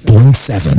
point seven.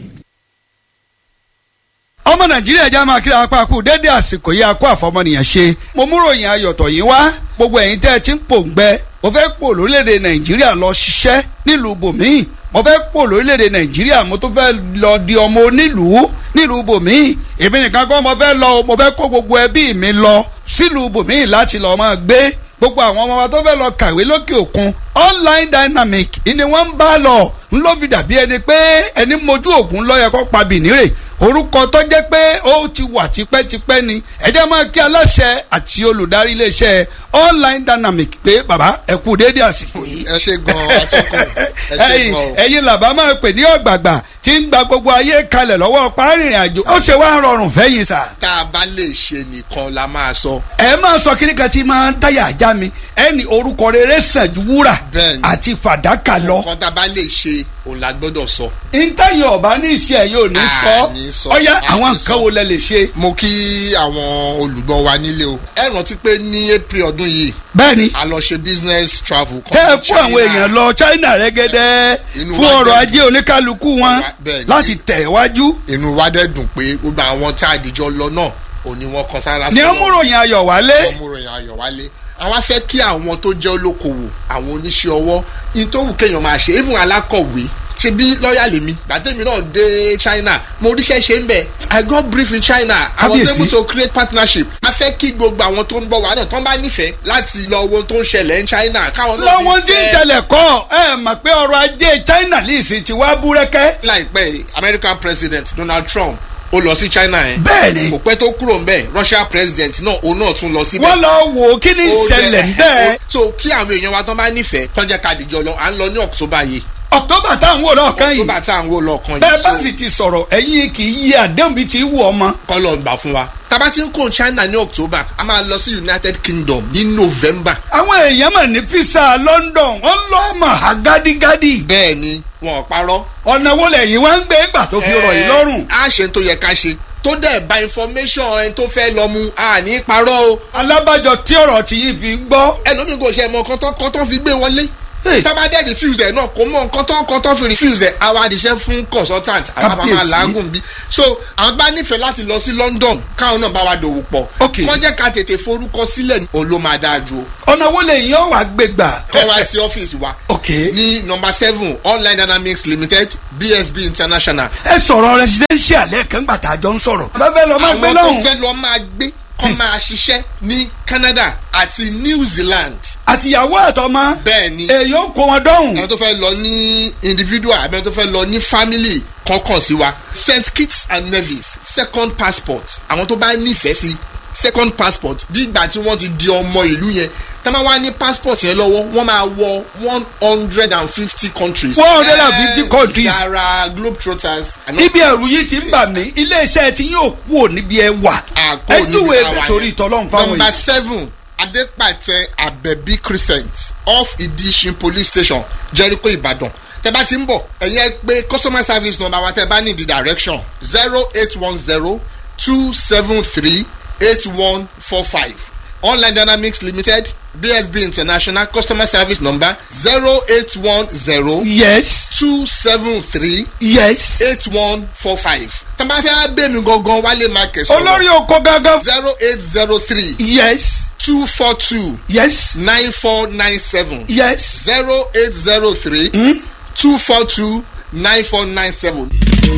ọmọ nàìjíríà já máa kíra apá kú dédé àsìkò yìí akó àfọmọnìyàn ṣe mo mú ròyìn ayọ̀tọ̀ yìí wá gbogbo ẹ̀yin tẹ́ ẹ ti ń pòǹgbẹ mo fẹ́ pò lórílẹ̀‐èdè nàìjíríà lọ ṣiṣẹ́ nílùú bòmíì mo fẹ́ pò lórílẹ̀‐èdè nàìjíríà mo tún fẹ́ lọ di ọmọ onílùú nílùú bòmíì èmi nìkan kọ́ mo fẹ́ lọ mo fẹ́ kó gbogbo ẹbí mi lọ sílùú bòmíì láti lọ́ọ́ máa gbé gbogbo àwọn ọmọ wa tó fẹ́ lọ kàwé lókè òkun online dynamic ni wọ́n ń bá lọ ń ló fi dàbí ẹni pé ẹni mojú ògùn lọ́yẹ kó pa bìnírè orúkọ tó jẹ́ pé ó ti wà tipẹ́tipẹ́ ni ẹ jẹ́ máa kí aláṣẹ àti olùdarí iléeṣẹ́ online dynamic pé bàbá ẹ kú déédé àsìkò yìí. ẹ ṣe gan atọ́kùn ẹ ṣe ẹ̀yin gan o. ẹ̀yin làbá máa pè ní ọ̀gbàgbà tí ń gba gbogbo ayé kalẹ̀ lọ́wọ́ párìnrìn àjò ó ṣe wá rọrùn fẹ́yìn sà. tá a bá lè ṣe nìkan la máa sọ. ẹ máa sọ kíní kan tí máa ń dáyà ajá mi ẹni orúkọ rere sàn ju wúrà Bẹ́ẹ̀ni. àti fàdákà lọ. nǹkan tá a bá lè ṣe òun la gbọ́dọ̀ sọ. ntẹ́yìn ọ̀bá ní iṣẹ́ yóò ní À, sọ ní sọ. ọ̀yá À, àwọn ní nǹkan sọ. wo lẹ lè ṣe. mo kí àwọn olùgbọ́ wa nílé o. ẹ rántí pé ní april ọdún yìí bẹ́ẹ̀ni a lọ ṣe business travel. kan tẹ́ ẹ ní kó àwọn China. èèyàn lọ China rẹ́gẹ́dẹ́ Inú fún wa ọrọ̀ dẹ̀ ajé oníkálukú wọn Bẹ́ẹ̀ni. láti tẹ̀ wájú. inú wa dẹ̀ dùn pé gbogbo àwọn tá a dìjọ lọ náà òní wọn kan sára ní ọmúròyìn ayọ̀ wálé. ọmọròyìn ayọ̀ wálé àwọn afẹ́ kí àwọn tó jẹ́ olókoòwò àwọn oníṣẹ́ ọwọ́ in tó wù kéèyàn máa ṣe even alákọ̀wé ṣe bí lọ́ọ̀yà lèmi gbàtẹ́mi náà dé China mo ríṣẹ́ ṣe ń bẹ̀ I got brief in China I was Kábíyèsí. able to create partnership a fẹ́ kí gbogbo àwọn tó ń bọ̀ wá náà tán bá nífẹ̀ẹ́ láti lọ wo tó ń ṣẹlẹ̀ ní China káwọn náà lọ́wọ́n tí ń fẹ́- ṣẹlẹ̀ kọ́ ẹ mọ̀ pé ọrọ̀ ajé China lè sì ti wá búrẹ́kẹ́. láìpẹ́ yìí, American President Donald Trump ó lọ sí China yẹn bẹ́ẹ̀ni kò pẹ́ tó kúrò ńbẹ̀ Russia President náà òun náà tún lọ síbẹ̀ wọ́n lọ wò ó kí ni ń ó ṣẹlẹ̀ lẹ- bẹ́ẹ̀. so kí àwọn èèyàn wa tán bá nífẹ̀ẹ́ tán jẹ́ ká dìjọ lọ à ń lọ ní October yìí October táwọn wò lọ́ọ̀kan yìí October tá à ń wò lọ́ọ̀kan bẹ́ẹ̀ bá yìí sì ti sọ̀rọ̀ ẹ̀yin kì í yí àdéhùn bíi ti wù ọmọ. kọ́ lọ gbà fún wa tábà tí ń kó China ní October a máa lọ sí United Kingdom ní November àwọn èèyàn mà ní fisa London wọ́n lọ́ mọ̀ á gádígádí. bẹ́ẹ̀ ni wọn ò parọ́ ọ̀nà wo lẹ́yìn wá ń gbé gbà tó fi rọ̀ yìí lọ́rùn. a ṣe ń tó yẹ ká ṣe tó dẹ̀ bá information ẹni tó fẹ́ lọ mu a ní parọ́ o alábàjọ tí ọ̀rọ̀ tí yìí fi ń gbọ́. ẹlòmíì kò ṣe mọ kọ́tọ́ kọ́tọ́ fi gbé wọlé Hey. tábà dẹ̀ refuse ẹ̀ náà kò mọ kọ́tọ́ kọ́tọ́ fi refuse ẹ̀ àwa àdìsẹ́ fún consultant àwa bá máa Kábíyèsí. làágùn bí so àwọn bá nífẹ̀ẹ́ láti lọ sí London káwọn náà bá wa dòwò pọ̀ Ok. kọ́ jẹ́ ká tètè forúkọ sílẹ̀ òun ló máa dáa ju o ọ̀nà wo lẹ́yìn ọ̀ wá gbé gbà. kọ́ wá sí ọ́fíìsì wa ok ní number seven online dynamics limited BSB international ẹ sọ̀rọ̀ residential lẹ́ẹ̀kan gbà tá a jọ ń sọ̀rọ̀. bá fẹ́ lọ máa gbé àwọn tó lọ́hùn. fẹ́ lọ máa gbé kọ́ máa ṣiṣẹ́ ní Canada àti New Zealand àtìyàwó àtọmọ. bẹ́ẹ̀ ni èèyàn kó wọn dọ́hùn. àwọn tó fẹ́ lọ ní individual àbí àwọn tó fẹ́ lọ ní family kankan sí wa St Kitts and Nevis second passport àwọn tó bá nífẹ̀ẹ́ sí second passport bí ìgbà tí wọ́n ti di ọmọ ìlú yẹn tá máa wá ní passport yẹn lọ́wọ́ wọ́n máa wọ one hundred and fifty countries. 150 countries. yàrá globetrotters. àná- ibi ẹ̀rù yìí ti ń bà mí iléeṣẹ́ tí yóò kú ò níbi ẹ wà. àkó ẹ níbi júwe táwa yẹn. torí ìtọ́lọ́run fáwọn number yìí. seven adepatẹ abẹbí crescent off idishin police station jericho ibadan tẹ bá ti ń bọ̀ ẹ̀yin ẹ pé customer service number wa tẹ bá ní the direction zero eight one zero two seven three eight one four five online dynamics limited bsb international customer service number zero eight one zero yes two seven three yes. eight one four five tẹ bá fẹ́ bẹ́ẹ̀ mi gangan wálé market sọ̀rọ̀ olórí oko gangan. zero eight zero three yes two four two yes nine four nine seven yes. zero eight zero three two four two nine four nine seven.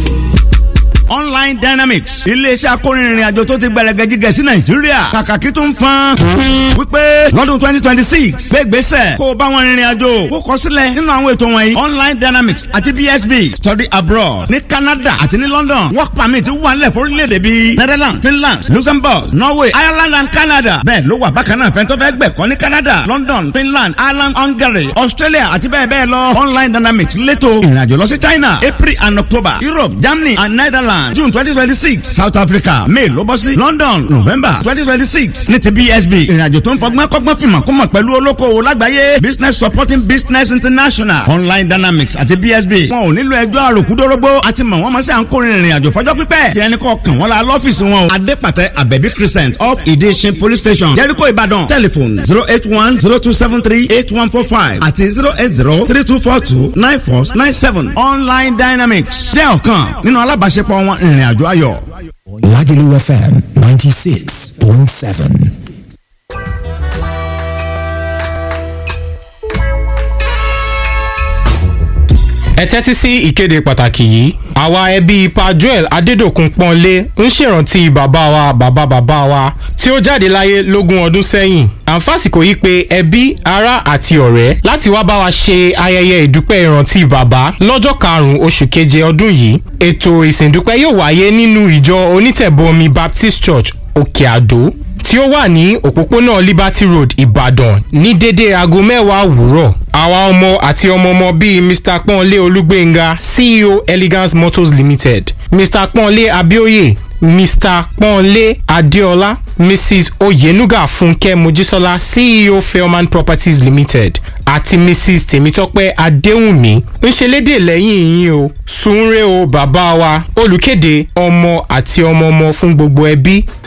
online dynamics iléeṣẹ́ akórinrin àjò tó ti gbẹrẹgẹ jíjẹ sí nàìjíríà kàkàkí tó ń fan wípé lọ́dún twenty twenty six gbégbèsè kó o bá wọn rìnrìn àjò kó kọ sílẹ̀ nínú àwọn ètò wọ̀nyí online dynamics àti bsb study abroad ní canada àti ní london work permit wà nílẹ̀ fórílẹ̀-èdè bíi netherlands finland luxembourg norway ireland and canada bẹ́ẹ̀ ló wà bákan náà fẹ́ntọ́ fẹ́ gbẹ̀kọ́ ní canada london finland ireland hungary australia àti bẹ́ẹ̀ bẹ́ẹ̀ lọ online dynamics létò ìrìnàjò lọ sí china april and october europe germany and netherlands Ireland June twenty twenty six South Africa May ló bọ́ sí London November twenty twenty six ní ti BSB ìrìnàjò tó ń fọgbọ́n kọ́gbọ́n fìmọ̀ kó mọ̀ pẹ̀lú olókoòwò lágbàáyé Business Supporting Business International Online Dynamics àti BSB wọn ò nílò ẹjọ́ àròkúdórógbó àti mọ̀ wọ́n mọ̀ sí à ń kórè ìrìnàjò fọjọ́ pípẹ́ tí ẹni kọ́ kàn wọ́n la lọ́fíìsì wọn o Adépàtẹ Abẹ́bí Crescent up Ìdíṣin Police Station Jericho Ìbàdàn telephone zero eight one zero two seven three eight one four five àti zero eight zero three two four two nine four nine seven Online Dynamics jẹ́ ọ̀kan nínú alábàáṣepọ̀ wọn ìrìnàjò ayọ̀. Lagelu FM 96.7. ẹ tẹ́tí sí ìkéde pàtàkì yìí àwa ẹbí pa joel adédòkun pọ́nlé ń ṣèrántí bàbá wa bàbá bàbá wa tí ó jáde láyé lógún ọdún sẹ́yìn àǹfàsìkò yìí pé ẹbí ará àti ọ̀rẹ́ láti wá bá wa ṣe ayẹyẹ ìdúpẹ́ ìrántí bàbá lọ́jọ́ karùn-ún oṣù keje ọdún yìí ètò ìsìndúpẹ́ yóò wáyé nínú ìjọ onítẹ̀bọmi baptist church òkè àdó tí ó wà ní òpópónà liberty road ìbàdàn ní dédé aago mẹ́wàá òwúrọ̀ àwa ọmọ àti ọmọọmọ bíi mr pọ́nlé olúgbénga ceo elegance motors limited mr pọ́nlé abioye mr pọ́nlé adéọlá mrs oyenuga fúnkẹ́ mojísọ́lá ceo fairman properties limited àti mrs tèmítọ́pẹ́ adéhùnmí ń ṣe lédè lẹ́yìn yín o sunre o bàbá wa olùkéde ọmọ àti ọmọọmọ fún gbogbo ẹbí